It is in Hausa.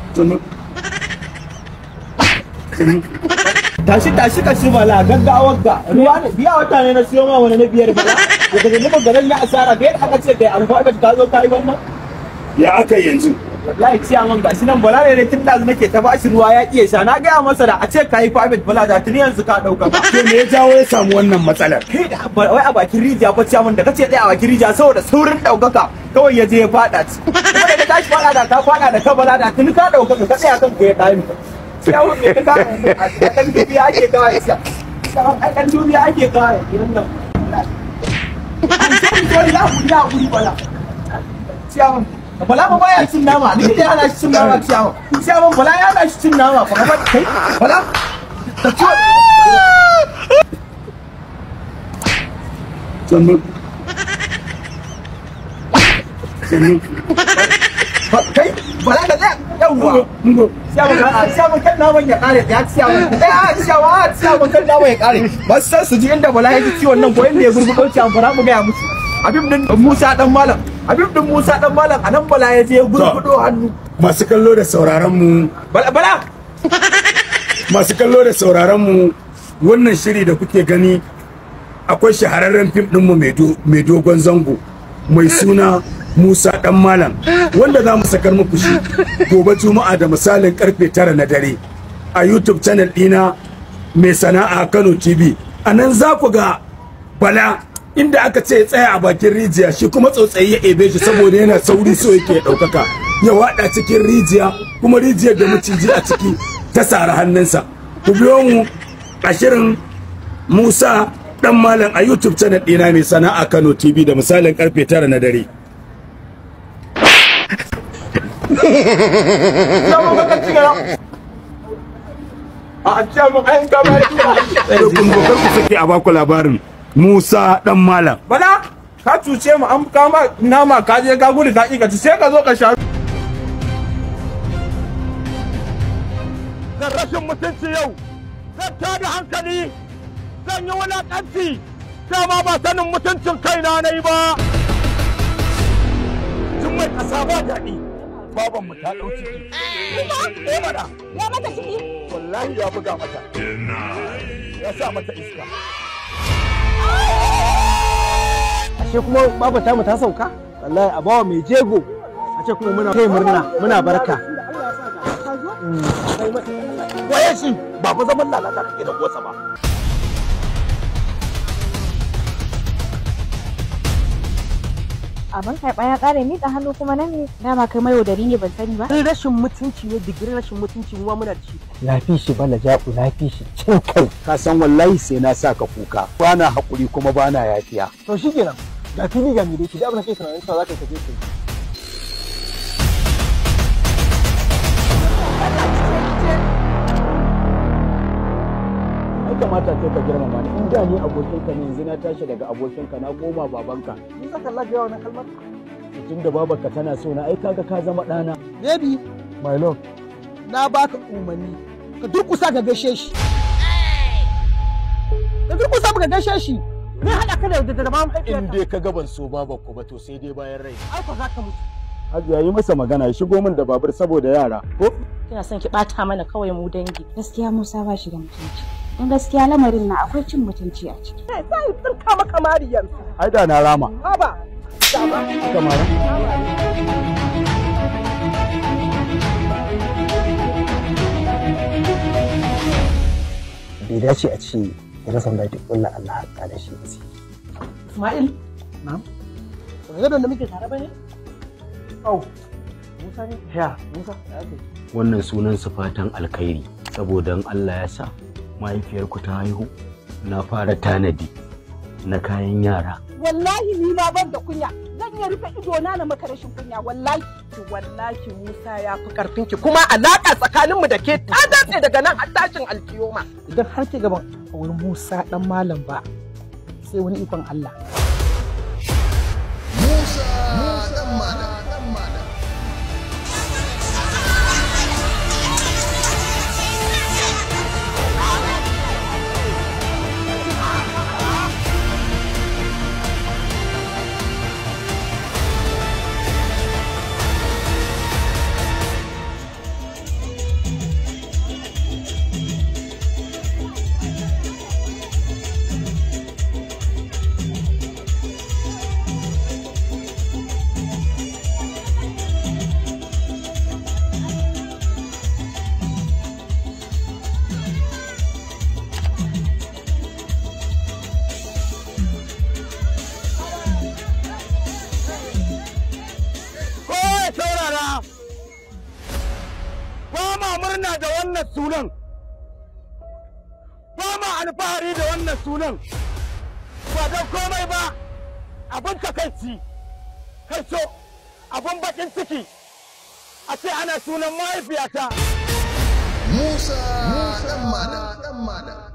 tashi tashi ka shi bala gaggawar ga ruwa ne biya wata ne na siyo ma wani na biyar bala da daga nufin garin ya asara da yadda aka ce kai alfabet ka zo ka yi wannan ya aka yanzu wallahi ciya man gashi nan bala ne tun da nake ta bashi ruwa ya kiye sha na gaya masa da a ce ka yi private bala da tuni yanzu ka dauka to me ya jawo ya samu wannan matsalar kai da wai a bakin rijiya fa ciya man da kace dai a bakin rijiya saboda saurin daukaka kawai ya je ya fada ci kuma da ka tashi fada da ka fada da ka bala da tuni ka daukaka ka tsaya kan ku ya dami ciya man me ka a kan dubiya ake kawai ciya a kan dubiya ake kawai idan nan Sorry, ya guri ya guri bala. Ciyaman, bala ba baya cin nama, ni da yana cin nama ciyaman. Ciyaman bala ya yana cin nama, fa ba kai. Bala. Da ciwo. sannu sannu Kai, bala ka tsaya. Yawwa. ngo Ciyaman ka ciyaman kan naman ya kare, ya ciyaman. Eh, a ciyaman, a ciyaman kan naman ya kare. Ba su san su ji inda bala ya ji ciwon nan ko inda ya gurgudo ciyaman fara mu gaya musu. Habib din Musa dan Malam. Habib din Musa dan Malam a nan bala ya je ya gurgudo hannu. masu kallo da sauraron mu Bala bala. masu kallo da sauraron mu wannan shiri da kuke gani akwai shahararren fim ɗinmu mai do- mai dogon zango mai suna Musa Dan Malam wanda za mu sakar muku shi gobe Juma'a da misalin karfe tara na dare a YouTube channel ɗina mai sana'a Kano TV a nan za ku ga Bala inda aka ce ya tsaya a bakin rijiya shi kuma tsautsayi ya ebe shi saboda yana sauri so yake ya ɗaukaka ya waɗa cikin rijiya kuma rijiyar da maciji a ciki ta sara hannunsa ku biyo mu a shirin Musa dan malam a YouTube channel ɗina mai sana'a Kano TV da misalin karfe tara na dare. Ciyaman ka ci gara. A ciyaman ayin gaba ya Sai kun zo kar ku sake a baku labarin Musa dan malam. Bala, ka cuce mu an kama nama ka je ka gudu ka ƙi ka ci sai ka zo ka sha. zan rashin mutunci yau zan tada hankali zan yi wulaƙanci dama ba sanin mutuncin kaina na yi ba tun mai ƙasa ba daɗi baban mu ta ɗau ciki eh mana Ya mata ciki? wallahi ya buga mata ya sa mata iska ashe kuma babu tamu ta sauka wallahi a bawa mai jego a ce kuma muna kai murna muna barka waye shi ba fa zaman lalata kake da gosa ba Abin karɓa ya ƙare miƙa hannu kuma na me dama kai mai yaudari ne ban sani ba. Wani rashin mutunci ne digirin rashin mutunci mu ma muna da shi lafi shi bala ja'u lafi shi cin kai ka san wallahi sai na sa ka kuka bana hakuri kuma bana yafiya to shikenan ga fili ga mire shi da abin da kai tunanin cewa za ka kaje kai ai kamata kai ka girmama ni in da ni abokinka ne yanzu na tashi daga abokinka na koma babanka ni saka lafiya wannan kalmar tun da babarka tana so na ai kaga ka zama ɗana baby my love na baka umarni ka durkusa ka gaishe shi ka durkusa ka gaishe shi me haɗa ka da da da mahaifiyarka in dai ka ga ban so babanku ba to sai dai bayan rai ai ko za ka mutu Hajiya yi masa magana ya shigo min da babur saboda yara ko Kina son ki ɓata mana kawai mu dangi. gaskiya Musa ba shi da mutunci. In gaskiya lamarin na akwai cin mutunci a ciki. sai tsirka maka mariyar ai da na rama haba kamar bai dace a ce ya rasa da ta kulla Allah haƙa da shi basi Ismail na'am gadon da muke tare ba ne au Musa ne ya Musa ya kai wannan sunan su fatan alkhairi saboda in Allah ya sa mahaifiyarku ta haihu na fara tanadi na kayan yara wallahi ni ma ban da kunya zan iya rufe ido na na maka rashin kunya wallahi ki wallahi Musa ya fi karfin ki kuma alaka tsakaninmu da ke ta datse daga nan har tashin alkiyoma idan har ki gaban wani Musa dan malam ba sai wani ikon Allah murna da wannan sunan ba ma alfahari da wannan sunan ba don komai ba abin takaici kai so abin bakin ciki a ce ana sunan mahaifiyata Musa ɗan Malam.